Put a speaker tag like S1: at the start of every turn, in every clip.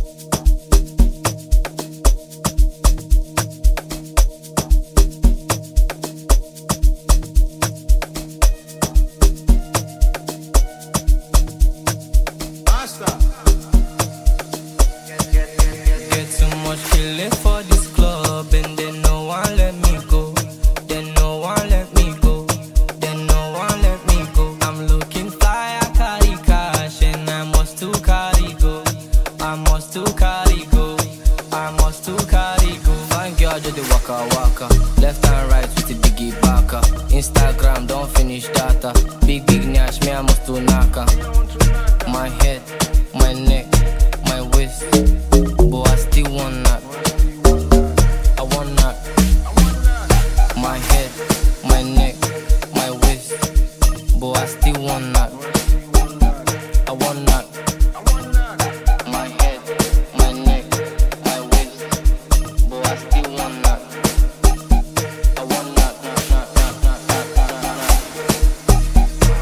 S1: Get too much killing for this club and they no one let me go. They no one let me go. They no one let me go. I'm looking fly, I carry cash and I must to carry go. I must to carry go. I must to carry go. Fine girl, just the waka waka. Left and right with the biggie baka. Instagram, don't finish data. Big big nyash, me I must to naka. My head, my neck, my waist. But I still want knock. I want knock. My head, my neck, my waist. But I still want knock. I want knock. My head, my neck, my waist. But I still want knock. I want knock, knock, knock, knock, knock, knock, knock, knock.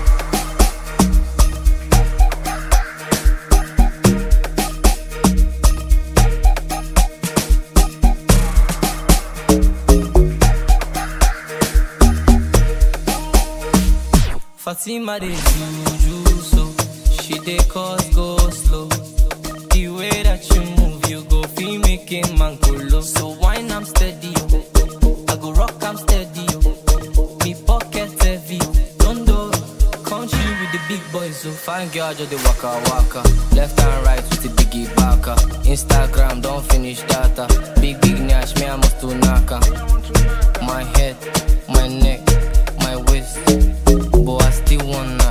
S1: Fatima dey juju so she dey cause go slow. The way that you move, you go feel making man go low. So wine I'm steady, oh. I go rock I'm steady, oh. Me pocket heavy, don't do country with the big boys. So fine girl just the waka waka, left and right with the biggie baka. Instagram don't finish data, big big nash me I must to naka. My head, my neck, my waist, but I still want